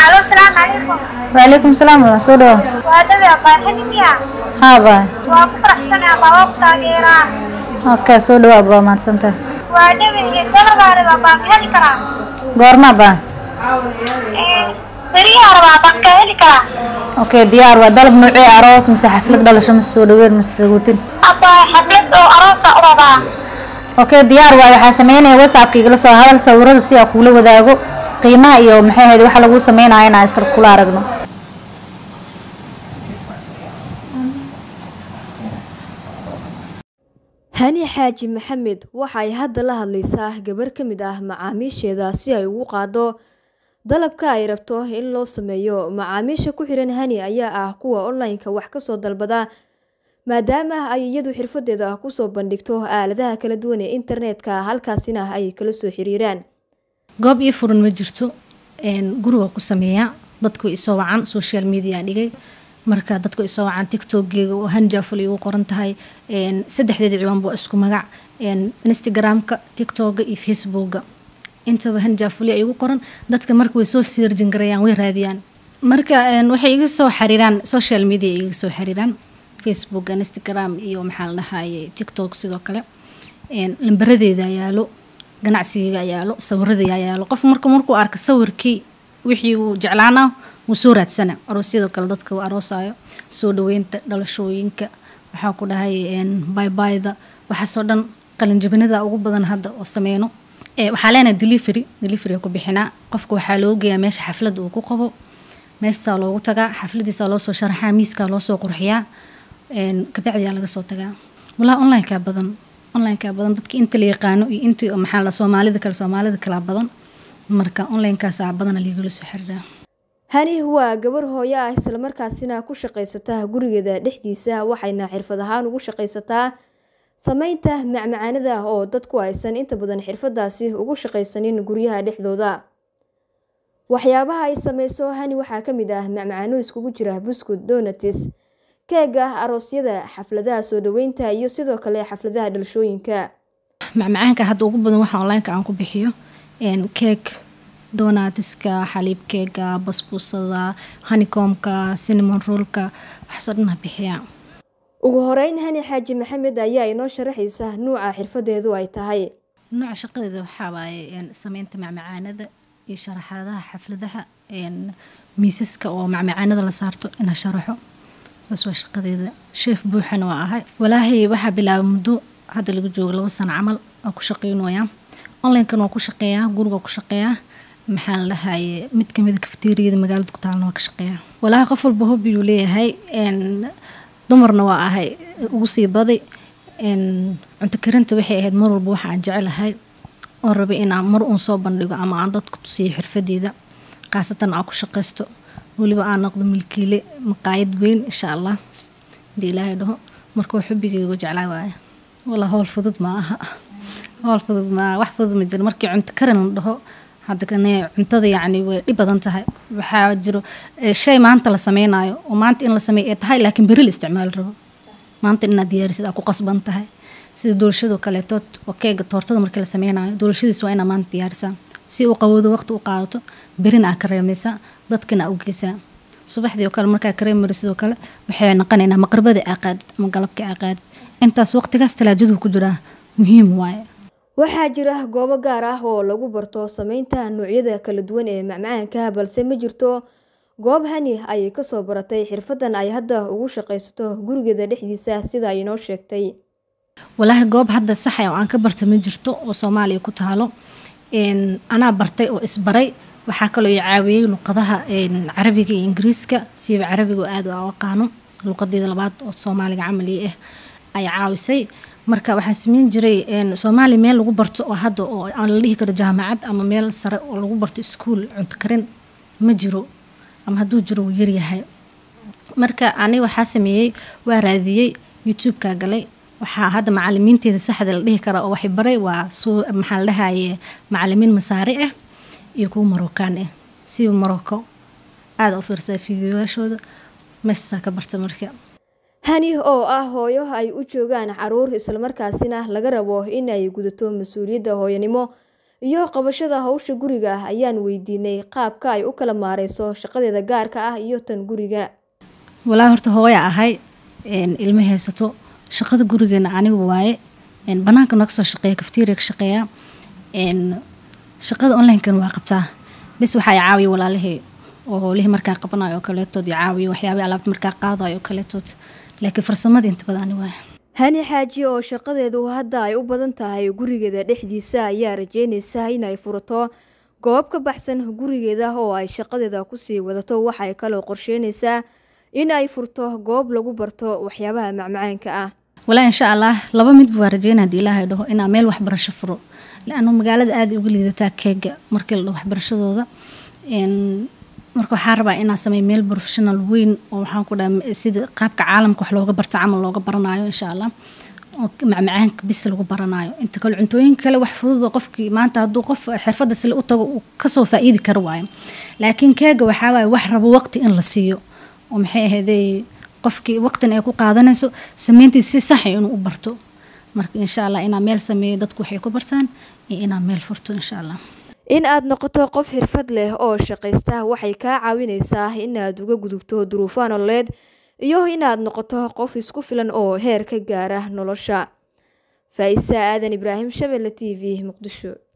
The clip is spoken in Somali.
Halo, salaamu calaykum. waalaikum salaam walaal soo dhawo Waa dhawe abaa xili miya? haa baa Waa ku faraxsanahay abaa waa ku taageeraa. okay soo dhawo abaa mahadsantahay Waa dhawe iyo dalabaa rabaa baan ka heli karaa. goorma baa Ee, beriyaa rabaa baan ka heli karaa. okay diyaar waa dalab noocee aroos mise xaflad dhalasho mise soo dhaweyn mise saguutin Abaa xaflad oo aroosa u rabaa. okay diyaar waay waxaa sameynaya whatsappka igala soo hadal sawirada si aan kuula wadaago qiimaha iyo maxay ahayd waxa lagu sameynaya inaan isla kula aragno hani xaaji maxamed waxay hadda la hadlaysaa gabar ka mid ah macaamiisheeda si ay ugu qaado dalabka ay rabto in loo sameeyo macaamiisha ku xiran hani ayaa ah kuwa online-ka wax kasoo dalbada maadaama ay iyadu xirfadeeda kusoo bandhigto aaladaha kala duwan ee internetka halkaasina ay kala soo xiriiraan goob ii furan ma jirto een, guriga ku sameeyaa dadku way isoo wacan social media dhigay marka dadku way isoo wacan tiktokgeega oo hanjaful igu qoran tahay een, saddexdeeda ciwaanba waa isku magac een, instagramka tiktoka iyo facebooka intaba hanjafuli ay igu qoran dadka marka way soo sirjin garayaan way raadiyaan marka een, waxay iga soo xiriiraan social media iga soo xiriiraan facebook instagram iyo maxaa la dhahaye tiktok sidoo kale een, lambaradeeda yaalo ganacsiga yaalo sawirada yaalo qof marka markuu arka sawirkii wixii uu jeclaana wuu soo raadsana aroosyada kale dadka uu aroosayo soo dhaweynta dhalashooyinka waxaa ku dhahay baybayda waxaasoo dhan qalinjabinada ugu badan hadda oo sameyno ee waxaa leenahay delivery delivery ku bixinaa qofka waxaa loo geeyaa meesha xaflad uu ku qabo meeshasaa loogu tagaa xafladiisa loo soo sharaxaa miiskaa loo soo qurxiyaa een, kabacdiyaa laga soo tagaa walaa onlineka badan onlineka badan dadka inta la yaqaano iyo inta maxaa la soomaalida kale soomaalida kala badan marka onlinekaasa badana liigala soo xiriiraa hani waa gabar hooyo ah islamarkaasina ku shaqaysata gurigeeda dhexdiisa waxayna xirfad ahaan ugu shaqaysataa sameynta macmacaanada oo dadku aysan inta badan xirfadaasi ugu shaqaysanin guryaha dhexdooda waxyaabaha ay sameyso hani waxaa ka mid ah macmacaano iskugu jira buskud donatis keega aroosyada xafladaha soo dhaweynta iyo sidoo kale xafladaha dhalashooyinka macmacaanka hadda ugu badan waxa onlineka aan ku bixiyo een, cake donatiska xaliib keega basbuusada honeycomka cinnamon rollka waxaasoo dhan ha bixiyaa ugu horeyn hani xaaji maxamed ayaa inoo sharaxaysa nuuca xirfadeedu ay tahay nooca shaqadeeda waxaa waaye een, sameynta macmacaanada iyo sharaxaadaha xafladaha een, miisaska oo macmacaanada la saarto inaa sharaxo taas waa shaqadeeda sheef buuxana waa ahay walaahi waxaa bilaabay muddo hadda laga joogo laba sano camal waa ku shaqeynoyaa onlinekan waa ku shaqeeyaa guriga waa ku shaqeeyaa maxaa la dhahaye mid kamida kafteeriyada magaalada ku taalna waa ka shaqeeyaa walaahi qof walba hobiyuu leeyahay een, dumarna waa ahay ugu sii baday een, cunto karinta waxay ahayd mar walba waxa aan jecelahay oo rabay inaan mar uun soo bandhigo ama aan dadku tusiyo xirfadeeda khaasatan aan ku shaqaysto weliba aan noqdo milkiile maqaayad weyn insha allah hadii ilaahay dhaho marka waa xubigaygu jeclaa waaye walaa howl fudud ma aha howl fudud ma aha wax fudud ma jiro markii cunto karin la dhaho hadda kane cuntada yacni way dhib badan tahay waxaa jiro eh, shay maanta la sameynayo oo maanta in la sameeyo ay tahay laakiin beri la isticmaali rabo maanta inaad diyaarisid aad ku qasban tahay sida doolashadoo kaleeto oo keega toortada markii la sameynayo doolashadiis waa inaa maanta diyaarisaa si uu qawoodo waqti u qaadato berina aa kareemaysaa dadkina aa u geysaa subaxdii oo kale markaa kareemari sidoo kale waxay noqonaynaa maqribada aa qaadid ama galabka aa qaadid intaas waqtigaas talaajadu ku jiraa muhiim waaye waxaa jira goobo gaar ah oo lagu barto sameynta noocyada kala duwan ee macmacaanka balse ma jirto goob hani ay kasoo baratay xirfadan ay hadda ugu shaqaysato gurigeeda dhexdiisa sida ay inoo sheegtay walaahi goob hadda saxa oo aan ka barta ma jirto oo soomaaliya ku taalo een, anaa bartay oo isbaray waxaa kaloo i caawiyey luqadaha een, carabiga iyo ingiriiska siiba carabiga oo aad u aqaano luqadeeda labaad oo soomaaliga camali ah ay caawisay marka waxaan sameyn jiray een, soomaaliya meel lagu barto oo hadda oo aan la dhihi karo jaamacad ama meel sare oo lagu barto iskuul cunto karin ma jiro ama hadduu jiro wuu yaryahay marka ani waxaa sameeyey waa raadiyey youtube-ka galay waxaa hadda macalimiinteeda saxda la dhihi kara oo waxay baray waa suu maxaa la dhahaye macalimiin masaari ah iyo kuwa marookaan ah siba maroko aada u fiirsaa fiidiyoyaashooda meeshaasaa ka barta marka hani oo ah hooyo ay u joogaan caruur islamarkaasina laga rabo in ay gudato mas-uuliyadda hooyanimo iyo qabashada hawsha guriga ayaan weydiinay qaabka ay u kala maareyso shaqadeeda gaarka ah iyo tan guriga walaa horta hooya ahay ilmo haysato shaqada gurigeena anigu waaye banaanka naga soo shaqeeya kaftiiriya ka shaqeeya shaqada onlinekana waa qabtaa bes waxaa caawiya walaalihii oo howlihii markaa qabanayo oo kaleetood iyo caawiya waxyaabihii alaabta markaa qaadayo oo kaleetood laakiin farsamadii inta badan ani waaye hani xaaji oo shaqadeedu hadda ay u badan tahay gurigeeda dhexdiisa ayaa rajeynaysa inay furato goob ka baxsan gurigeeda oo ay shaqadeeda kusii wadato waxay kaloo qorsheynaysaa in ay furto goob lagu barto waxyaabaha macmacaanka ah walaa insha allah laba midba waa rajeynaa hadii ilaahay dhaho inaa meel waxbarasho furo laanu magaalada aada uga liidataa keega markii la dhaho waxbarashadooda marka waxaa rabaa inaa sameeyo meel professional weyn oo waxaan ku dhaha sida qaabka caalamka wax looga barta camal looga baranayo insha allah oo macmacaanka bis lagu baranayo inta kale cuntooyinka kale wax fudud oo qofkii maanta hadduu qof xirfadda sile u tago uu kasoo faa-iidi karo waayo laakiin keega waxaa waaye wax rabo waqti in la siiyo oo maxay ahaydey qofkii waqtina ay ku qaadanayso sameyntiisa si saxa inuu u barto marka insha allah inaa meel sameeyo dadku waxay ku bartaan iyo inaa meel furto insha allah in aad noqoto qof xirfad leh oo shaqaysta waxay kaa caawinaysaa inaad uga gudubto duruufo nololeed iyo inaad noqoto qof isku filan oo heer ka gaara nolosha faa-isa aadan ibraahim shabelle t v muqdisho